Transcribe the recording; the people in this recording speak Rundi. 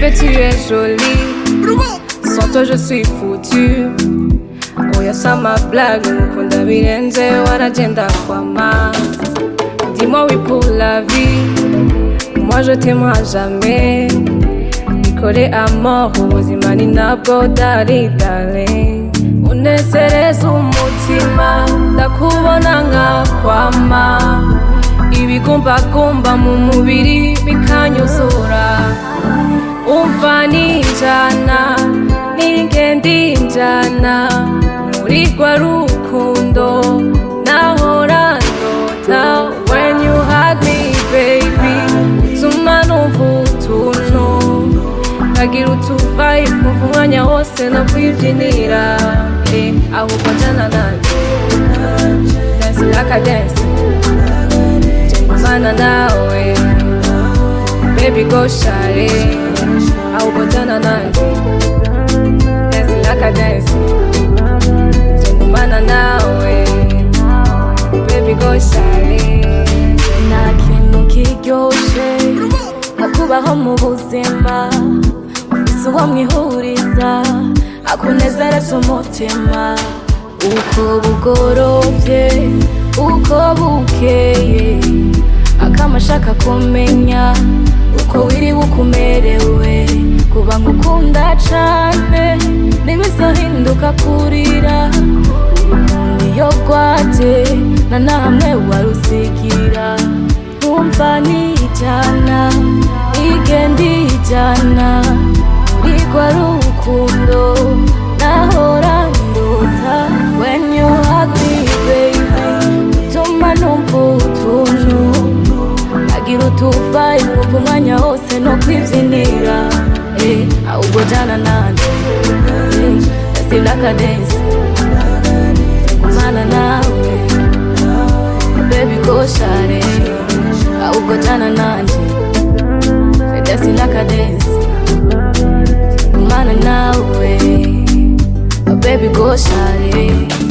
Bébé, tu es jolie. Sans toi, je suis foutu. Oya sama blague, mukunda birenze wanagenda kwama. Dis-moi oui pour la vie. Moi je t'aimerai à jamais. Nikore à mort, ubuzima ni nabwo dari darling. Unesereza umutima, ndakubona nkakwama. Ibigumbagumba mu mubiri bikanyuzura. Umva ninjana, ningenda injana. Muri rwa rukundo, nahora ndota. When you hug me, baby, utuma numva utuntu. Nkagira utuvayi kumva umwanya wose no kwibyinira. Eh, ahubwo njana nanjye. Dance like a dance. Jengumana nawe. Baby go share ahubwo jana nanjye dance like a dance Jengumana nawe Baby go share nta kintu kiryoshe nko kubaho mu buzima ufise uwo mwihuriza akunezereza umutima uko bugorovye uko bukeye akama ashaka kumenya uko wiriwe ukumerewe kuba ngukunda cane ntibizohinduka kurira urukundo iyo rwaje na namwe warusigira ntumva nijana igenda ijana muri rwa rukundo nahora ndota when you hug me baby utuma numva utuntu agira utuvayi mwumva umwanya wose no kwibyinira eh, ahubwo jana nanjye eh, dasilaka dance kumana nawe baby go share ahubwo jana nanjye eh, dasilaka dance kumana nawe baby go share